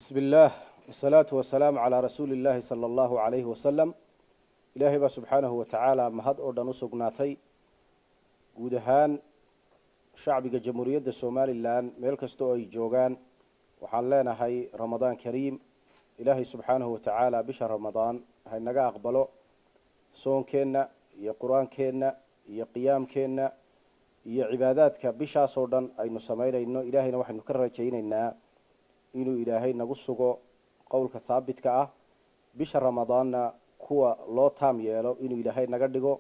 bismi illaah wasalaatu wasalaamu calaa rasuuli illaahi sala allahu calayhi wasalam ilaahay baa subxaanahu wa tacaala mahad oo dhan u sugnaatay guud ahaan shacbiga jamhuuriyadda somalilan meel kasta oo ay joogaan waxaan leenahay ramadaan kariim ilaahay subxaanahu wa tacaala bisha ramadaan haynaga aqbalo soonkeenna iyo qur-aankeenna iyo qiyaamkeenna iyo cibaadaadka bishaasoo dhan aynu samaynayno ilaahayna waxaynu ka rajaynaynaa inuu ilaahay nagu sugo qowlka haabitka ah bisha ramadaanna kuwa loo taam yeelo inuu ilaahay naga dhigo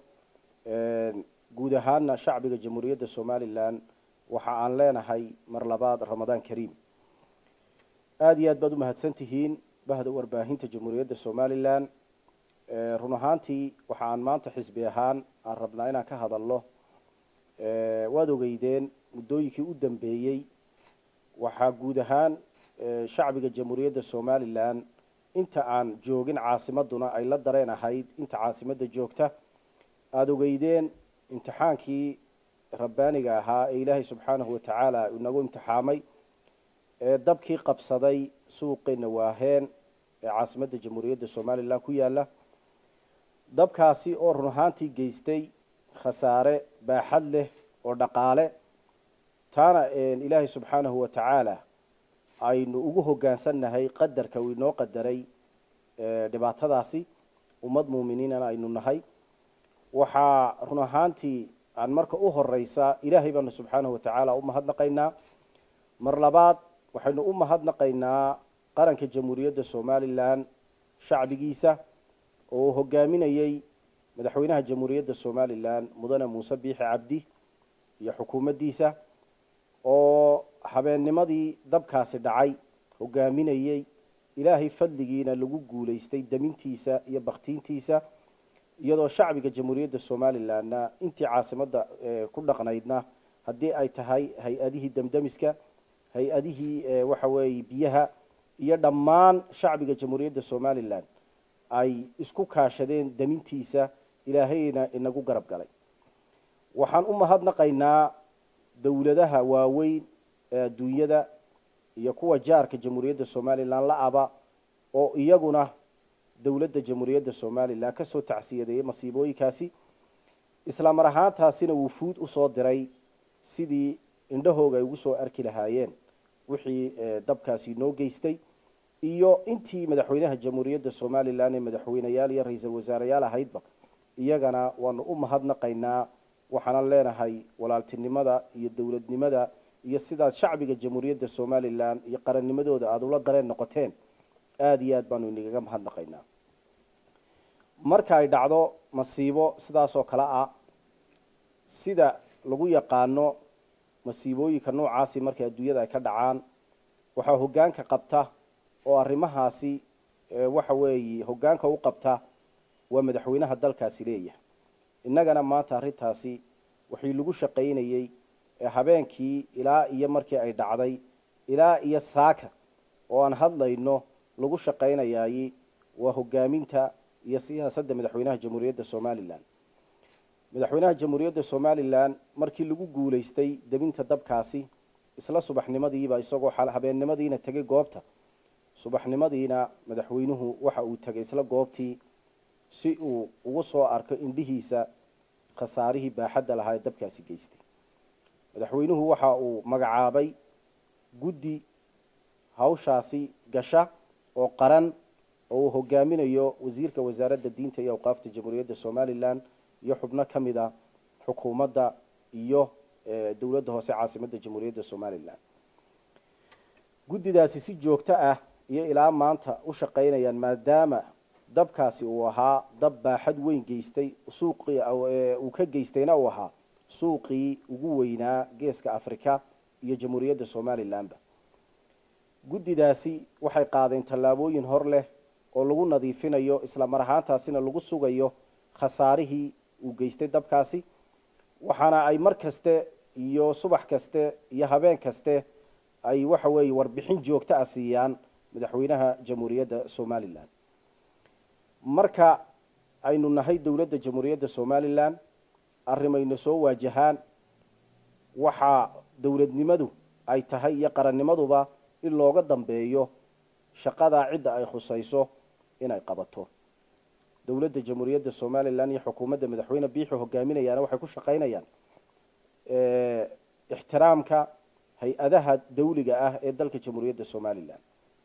guud ahaanna shacbiga jamhuuriyadda somalilan waxa aan leenahay mar labaad ramadaan kariim aada iyo aad baad u mahadsan tihiin bahda warbaahinta jamhuuriyadda somalilan run ahaantii waxa aan maanta xisbi ahaan aan rabnaa inaan ka hadalno waad ogeydeen muddooyinkii u dambeeyey waxaa guud ahaan shacbiga jamhuuriyadda somalilan inta aan joogin caasimaduna ay la dareen ahayd inta caasimadda joogta aada ogeydeen imtixaankii rabbaaniga ahaa ee ilaahay subxaanahu watacaala inagu imtixaamay ee dabkii qabsaday suuqeena waaheen ee caasimadda jamhuuriyadda somalilan ku yaala dabkaasi oo run ahaantii geystay khasaare baaxad leh oo dhaqaale taana ilaahay subxaanahu wa tacaala aynu ugu hoggaansannahay qadarka uu inoo qadaray dhibaatadaasi ummad muuminiinana aynu nahay waxaa run ahaantii aan marka u horeysa ilaahay baanu subxaanahu watacaala u mahadnaqaynaa mar labaad waxaynu u mahadnaqaynaa qaranka jamhuuriyadda somalilan shacbigiisa oo uu hogaaminayey madaxweynaha jamhuuriyadda somalilan mudane muuse biixi cabdi iyo xukuumaddiisa oo habeennimadii dabkaasi dhacay hogaaminayey ilaahay fadligiina lagu guulaystay damintiisa iyo baktiintiisa iyadoo shacbiga jamhuuriyadda somalilanna intii caasimadda ku dhaqnaydna haddii ay tahay hay-adihii demdemiska hay-adihii waxa weeye biyaha iyo dhammaan shacbiga jamhuuriyadda somalilan ay isku kaashadeen damintiisa ilaahayna inagu garab galay waxaan u mahadnaqaynaa dowladaha waaweyn ee adduunyada iyo kuwa jaarka jamhuuriyadda somalilan la-aba oo iyaguna dowladda jamhuuriyadda somalilan kasoo tacsiyadeeyay masiibooyinkaasi isla mar ahaantaasina wufuud usoo diray sidii indhahooga ay ugu soo arki lahaayeen wixii dabkaasi noo geystay iyo intii madaxweynaha jamhuuriyadda somalilan ee madaxweyneyaal iyo ra-iisul wasaareyaal ahaydba iyagana waanu u mahadnaqaynaa waxaanan leenahay walaaltinimada iyo dowladnimada iyo sidaad shacbiga jamhuuriyadda somalilan iyo qarannimadooda aada ula dareen noqoteen aada iyo aad baanu inagaga mahadnaqaynaa marka ay dhacdo masiibo sidaas oo kale ah sida lagu yaqaano masiibooyinka noocaasi markay adduunyada ay ka dhacaan waxaa hoggaanka qabta oo arrimahaasi waxa weeye hoggaanka u qabta waa madaxweynaha dalkaasi leeyahay innagana maanta arrintaasi waxii lagu shaqaynayey habeenkii ilaa iyo markii ay dhacday ilaa iyo saaka oo aan hadlayno lagu shaqaynayaay waa hogaaminta iyo siyaasadda madaxweynaha jamhuuriyadda somalilan madaxweynaha jamhuuriyadda somalilan markii lagu guulaystay debinta dabkaasi isla subaxnimadiiba isagoo habeennimadiina tegay goobta subaxnimadiina madaxweynuhu waxa uu tegay isla goobtii si uu ugu soo arko indhihiisa khasaarihii baaxadda lahaa ee dabkaasi geystay madaxweynuhu waxa uu magacaabay guddi hawshaasi gasha oo qaran oo uu hogaaminayo wasiirka wasaaradda diinta iyo awqaafta jamhuuriyadda somalilan iyo xubno ka mid a xukuumadda iyo dowladda hoose caasimadda jamhuuriyadda somalilan guddidaasi si joogto ah iyo ilaa maanta u shaqaynayaan maadaama dabkaasi uu ahaa dab baaxad weyn geystay suuqii uu ka geystayna uu ahaa suuqii ugu weynaa geeska africa iyo jamhuuriyadda somalilanba guddidaasi waxay qaadeen tallaabooyin hor leh oo lagu nadiifinayo isla mar ahaantaasina lagu sugayo khasaarihii uu geystay dabkaasi waxaana ay mar kaste iyo subax kaste iyo habeen kaste ay waxa weeye warbixin joogto ah siiyaan madaxweynaha jamhuuriyadda somalilan marka aynu nahay dowladda jamhuuriyadda somalilan arrimayna soo waajahaan waxaa dowladnimadu ay tahay iyo qarannimaduba in looga dambeeyo shaqadaa cidda ay khusayso inay qabato dowladda jamhuuriyadda somalilan iyo xukuumadda madaxweyne biixi hogaaminayaana waxay ku shaqaynayaan ixtiraamka hay-adaha dawliga ah ee dalka jamhuuriyadda somalilan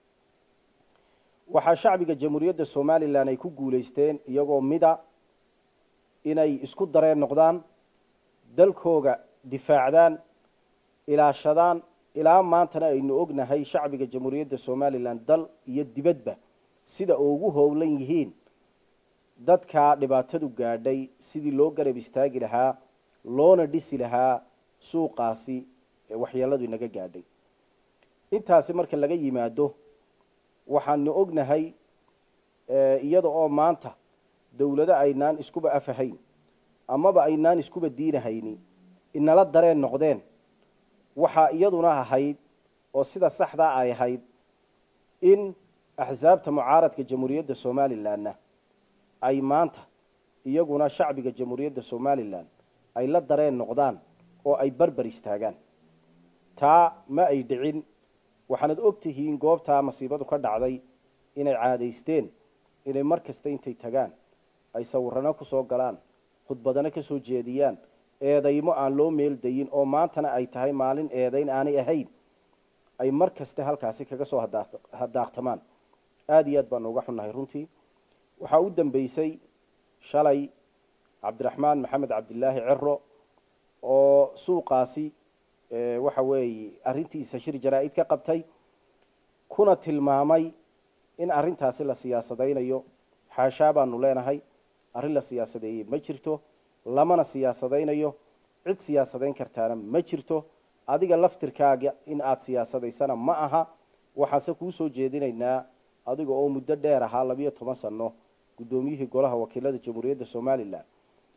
waxaa shacbiga jamhuuriyadda somalilan ay ku guulaysteen iyagoo mida inay isku dareen noqdaan dalkooga difaacdaan ilaashadaan ilaa maantana aynu ognahay shacbiga jamhuuriyadda somalilan dal iyo dibadba sida ugu howlan yihiin dadkaa dhibaatadu gaadhay sidii loo garab istaagi lahaa loona dhisi lahaa suuqaasi waxyeeladu inaga gaadhay intaasi marka laga yimaado waxaanu ognahay iyada oo maanta dowlado aynaan iskuba afahayn amaba aynaan iskuba diinahayni inala dareen noqdeen waxaa iyaduna ahayd oo sida saxdaa ay ahayd in axsaabta mucaaradka jamhuuriyadda somalilanna ay maanta iyaguna shacbiga jamhuuriyadda somalilan ay la dareen noqdaan oo ay barbar istaagaan taa ma ay dhicin waxaanad og tihiin goobtaa masiibadu ka dhacday inay caadaysteen inay mar kasta intay tagaan ay sawirano ku soo galaan khudbadano ka soo jeediyaan eedaymo aan loo meel dayin oo maantana ay tahay maalin eedayn aanay ahayn ay mar kaste halkaasi kaga soo hadaaqtamaan aada iyo aad baanu uga xunnahay runtii waxaa u dambeysay shalay cabdiraxmaan maxamed cabdilaahi cero oo suuqaasi waxa weeye arrintiisa shir jaraa-id ka qabtay kuna tilmaamay in arrintaasi la siyaasadaynayo xaashaa baanu leenahay arrin la siyaasadeeyey ma jirto lamana siyaasadaynayo cid siyaasadayn kartaana ma jirto adiga laftirkaaga in aada siyaasadaysana ma aha waxaanse kuu soo jeedinaynaa adiga oo muddo dheer ahaa labiyo toban sano guddoomiyihii golaha wakiilada jamhuuriyadda somalilan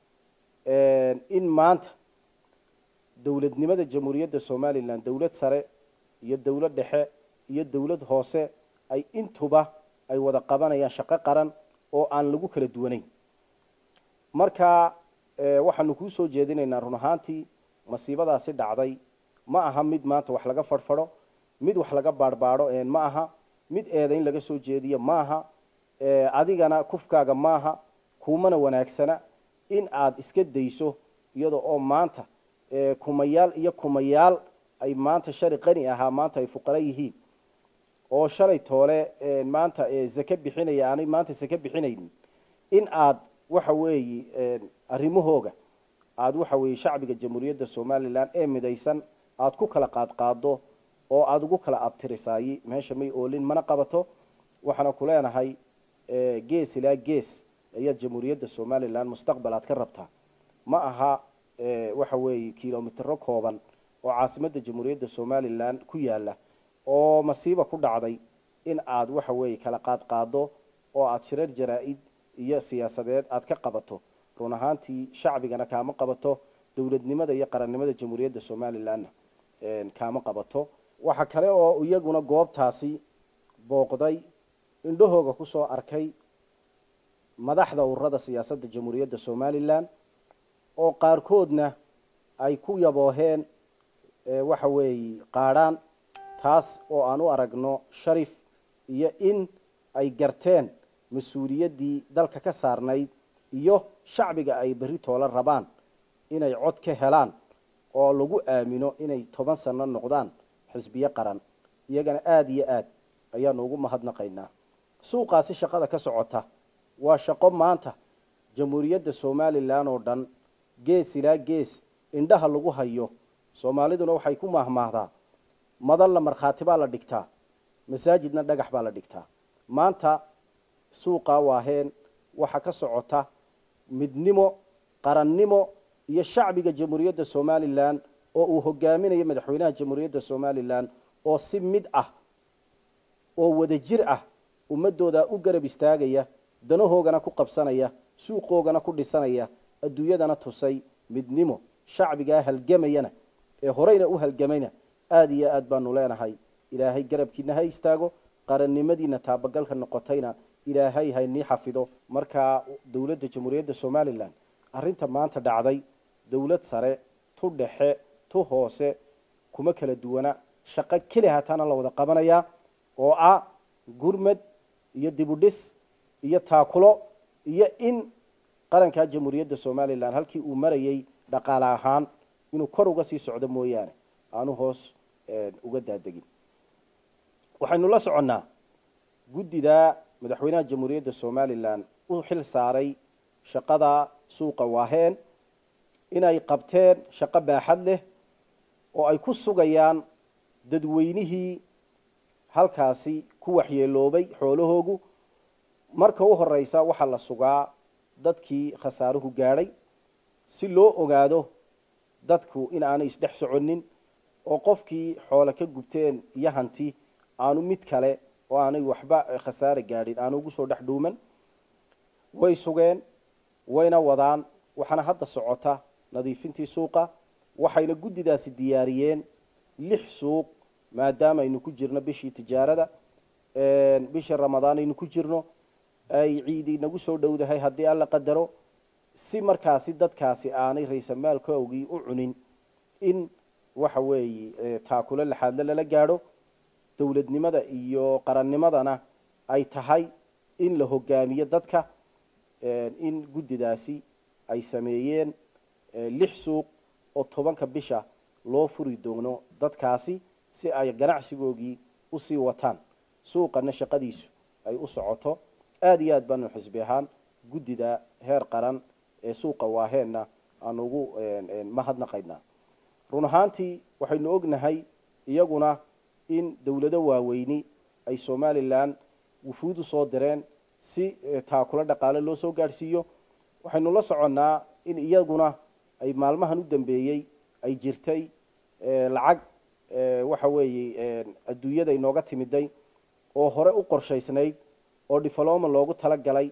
in maanta dowladnimada jamhuuriyadda somalilan dowlad sare iyo dowlad dhexe iyo dowlad hoose ay intuba ay wada qabanayaan shaqo qaran oo aan lagu kala duwanayn marka waxaanu kuu soo jeedinaynaa run ahaantii masiibadaasi dhacday ma aha mid maanta wax laga farfadho mid wax laga baarhbaadho ma aha mid eedayn laga soo jeediyo ma aha adigana kufkaaga maaha kuumana wanaagsana in aada iska dayso iyada oo maanta kumayaal iyo kumayaal ay maanta shali qani ahaa maanta ay fuqaro yihiin oo shalay toole maanta zake bixinaya aanay maanta sake bixinaynin in aada waxa weeye arrimahooga aada waxa weeye shacbiga jamhuuriyadda somalilan ee midaysan aada ku kala qaadqaado oo aada ugu kala abtirisaayi meesha may oolin mana qabato waxaana ku leenahay gees ilaa gees ayaad jamhuuriyadda somalilan mustaqbal aad ka rabtaa ma aha waxa weeye kilomitero kooban oo caasimadda jamhuuriyadda somalilan ku yaala oo masiiba ku dhacday in aad waxa weeye kala qaadqaado oo aada shirar jaraa-id iyo siyaasadeed aad ka qabato run ahaantii shacbigana kaama qabato dowladnimada iyo qarannimada jamhuuriyadda somalilanna kaama qabato waxa kale oo iyaguna goobtaasi booqday indhahooga kusoo arkay madaxda ururada siyaasadda jamhuuriyadda somalilan oo qaarkoodna ay ku yabooheen waxa weeye qaadhaan taas oo aan u aragno sharif iyo in ay garteen mas-uuliyaddii dalka ka saarnayd iyo shacbiga ay berri toola rabaan inay cod ka helaan oo lagu aamino inay toban sano noqdaan xisbiyo qaran iyagana aada iyo aad ayaanu ugu mahadnaqaynaa suuqaasi shaqada ka socota waa shaqo maanta jamhuuriyadda somalilan oo dhan gees ilaa gees indhaha lagu hayo soomaaliduna waxay ku mahmaahdaa madalla markhaati baa la dhigtaa masaajidna dhagax baa la dhigtaa maanta suuqa waaheen waxaa ka socota midnimo qarannimo iyo shacbiga jamhuuriyadda somalilan oo uu hogaaminayo madaxweynaha jamhuuriyadda somalilan oo si mid ah oo wada jir ah ummadooda u garab istaagaya danahoogana ku qabsanaya suuqoogana ku dhisanaya adduunyadana tusay midnimo shacbigaa halgamayana ee horeyna u halgamayna aada iyo aad baanu leenahay ilaahay garabkiina ha istaago qarannimadiina taabagalka noqotayna ilaahay haynii xafido markaa dowladda jamhuuriyadda somalilan arrinta maanta dhacday dowlad sare tu dhexe tu hoose kuma kala duwana shaqo keli hataana la wada qabanayaa oo ah gurmad iyo dibudhis iyo taakulo iyo in qarankaa jamhuuriyadda somalilan halkii uu marayay dhaqaale ahaan inuu kor uga sii socdo mooyaane aanu hoos uga daadegin waxaynu la soconnaa guddida madaxweynaha jamhuuriyadda somalilan u xil saaray shaqada suuqa waaheen inay qabteen shaqo baaxad leh oo ay ku sugayaan dadweynihii halkaasi ku waxyeeloobay xoolahoogu marka u horeysa waxaa la sugaa dadkii khasaaruhu gaadhay si loo ogaado dadku in aanay isdhex soconin oo qofkii xoole ka gubteen iyo hanti aanu mid kale oo aanay waxba khasaare gaadhin aanu ugu soo dhex dhuuman way sugeen wayna wadaan waxaana hadda socota nadiifintii suuqa waxayna guddidaasi diyaariyeen lix suuq maadaama aynu ku jirno bishii tijaarada bishii ramadaan aynu ku jirno ay ciidi nagu soo dhowdahay haddii alla qadaro si markaasi dadkaasi aanay raysamaalkoogii u cunin in waxa weeye taakulo laxaadle lala gaadho dowladnimada iyo qarannimadana ay tahay in la hogaamiyo dadka in guddidaasi ay sameeyeen lix suuq oo tobanka bisha loo furi doono dadkaasi si ay ganacsigoogii usii wataan suuqana shaqadiisu ay u socoto aada iyo aad baanu xisbi ahaan guddida heer qaran ee suuqa waaheenna aan ugu mahadnaqaynaa run ahaantii waxaynu ognahay iyaguna in dowlado waaweyni ay somalilan wufuud u soo direen si taakulo dhaqaale loo soo gaadhsiiyo waxaynu la soconnaa in iyaguna ay maalmahan u dambeeyey ay jirtay lacag waxa weeye adduunyada inooga timiday oo hore u qorshaysnayd oo difloma loogu talagalay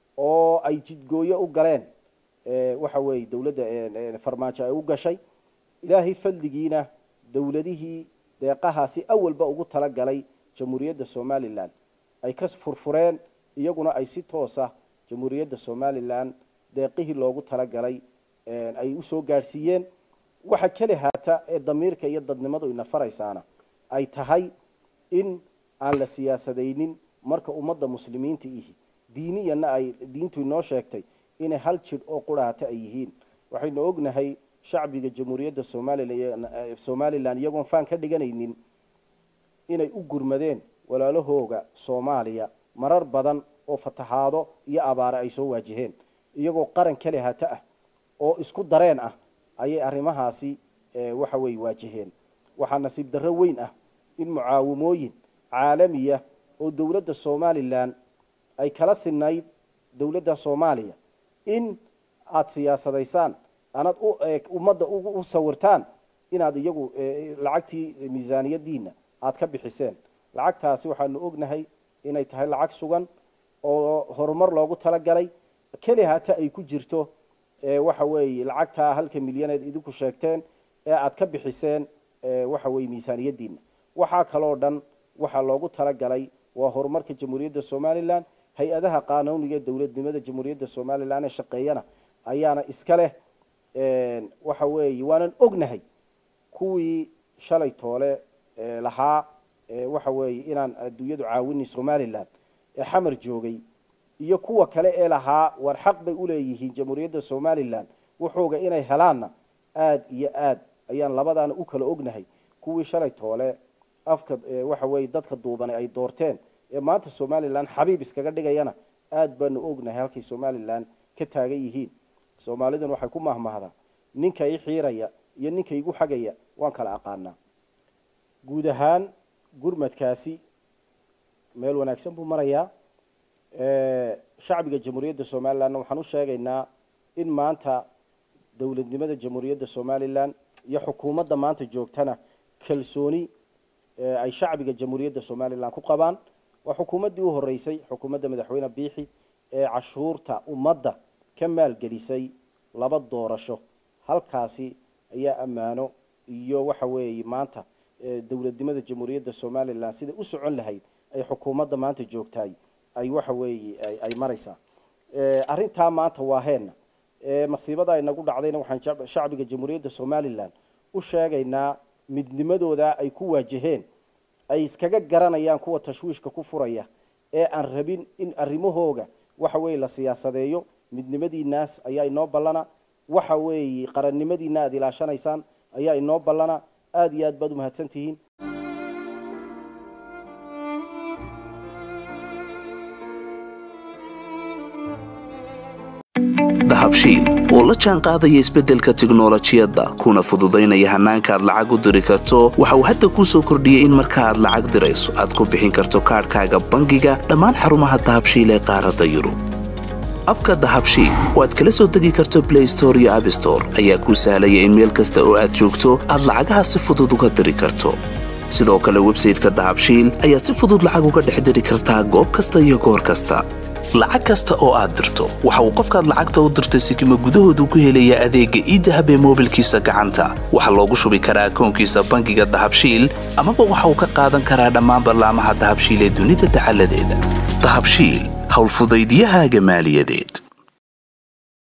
oo ay jidgooyo u galeen waxa weeye dowladda farmaajo ay u gashay ilaahay fadligiina dowladihii deeqahaasi awalba ugu talagalay jamhuuriyadda somalilan ay ka furfureen iyaguna ay si toosa jamhuuriyadda somalilan deeqihii loogu talagalay ay usoo gaadhsiiyeen waxa keli haata ee damiirka iyo dadnimadu ina faraysaana ay tahay in aan la siyaasadaynin marka ummadda muslimiinta ihi diiniyana ay diintu inoo sheegtay inay hal jidh oo quraata ay yihiin waxaynu ognahay shacbiga jamhuuriyadda somalilan somalilan iyagoon faan ka dhiganaynin inay u gurmadeen walaalahooga soomaaliya marar badan oo fatahaado iyo abaare ay soo waajaheen iyagoo qaran keli hata ah oo isku dareen ah ayay arrimahaasi waxa weeye waajaheen waxaa nasiib darro weyn ah in mucaawimooyin caalamiya oo dowladda somalilan ay kala sinayd dowladda soomaaliya in aada siyaasadaysaan anaad ummadda u sawirtaan inaad iyagu lacagtii miisaaniyadiina aada ka bixiseen lacagtaasi waxaanu ognahay inay tahay lacag sugan oo horumar loogu talagalay keli hata ay ku jirto waxa weeye lacagtaa halka milyaneed idinku sheegteen ee aada ka bixiseen waxa weeye miisaaniyadiina waxaa kaloo dhan waxaa loogu talagalay waa horumarka jamhuuriyadda somalilan hay-adaha qaanuuniga ee dowladnimada jamhuuriyadda somalilan ee shaqeeyana ayaana iska leh waxa weeye waanan ognahay kuwii shalay toole lahaa waxa weeye inaan adduunyadu caawini somalilan ee xamar joogay iyo kuwa kale ee lahaa war xaq bay uleeyihiin jamhuuriyadda somalilan wuxuuga inay helaanna aada iyo aad ayaan labadaana u kala ognahay kuwii shalay toole afka waxa weeye dadka duubane ay doorteen ee maanta somalilan xabiib iskaga dhigayana aada baanu ognahay halkay somalilan ka taagan yihiin soomaalidan waxay ku mahmahdaa ninka i xiiraya iyo ninka igu xagaya waan kala aqaanaa guud ahaan gurmadkaasi meel wanaagsan buu marayaa shacbiga jamhuuriyadda somalilanna waxaan u sheegaynaa in maanta dowladnimada jamhuuriyadda somalilan iyo xukuumadda maanta joogtana kalsooni ay shacbiga jamhuuriyadda somalilan ku qabaan waa xukuumaddii u horeysay xukuumadda madaxweyne biixi ee cashuurta ummadda ka maalgelisay laba doorasho halkaasi ayaa ammaano iyo waxa weeye maanta dowladnimada jamhuuriyadda somalilan siday u socon lahayd ay xukuumadda maanta joogtaay ay waxa weeye ay maraysaa arrintaa maanta waa heenna masiibada ay nagu dhacdayna waxaan shacbiga jamhuuriyadda somalilan u sheegaynaa midnimadooda ay ku waajaheen ay iskaga garanayaan kuwa tashwiishka ku furaya ee aan rabin in arrimahooga waxa weeye la siyaasadeeyo midnimadiinaas ayaa inoo ballana waxa weeye qarannimadiina aada ilaashanaysaan ayaa inoo ballana aada iyo aad baad umahadsan tihiin dahabshiil oo la jaan qaadaya isbeddelka tiknolojiyadda kuna fududaynaya hannaanka aad lacag u diri karto waxa uu hadda kuu soo kordhiyey in marka aad lacag dirayso aad ku bixin karto kaadhkaaga bangiga dhammaan xarumaha dahabshiil ee qaaradda yurub abka dahabshiil oo aad kala soo degi karto blay store iyo abstore ayaa kuu sahlaya in meel kasta oo aad joogto aad lacagaha si fudud uga diri karto sidoo kale websayteka dahabshiil ayaad si fudud lacag uga dhex diri kartaa goob kasta iyo goor kasta lacag kasta oo aad dirto waxa uu qofkaad lacagta u dirtay sikima gudahoodu ku helayaa adeegga iidahab ee moobilkiisa gacanta waxaa loogu shubi karaa akoonkiisa bangiga dahabshiil amaba waxa uu ka qaadan karaa dhammaan ballaamaha dahabshiil ee dunida dacaladeeda dahabshiil howlfudaydiyahaaga maaliyadeed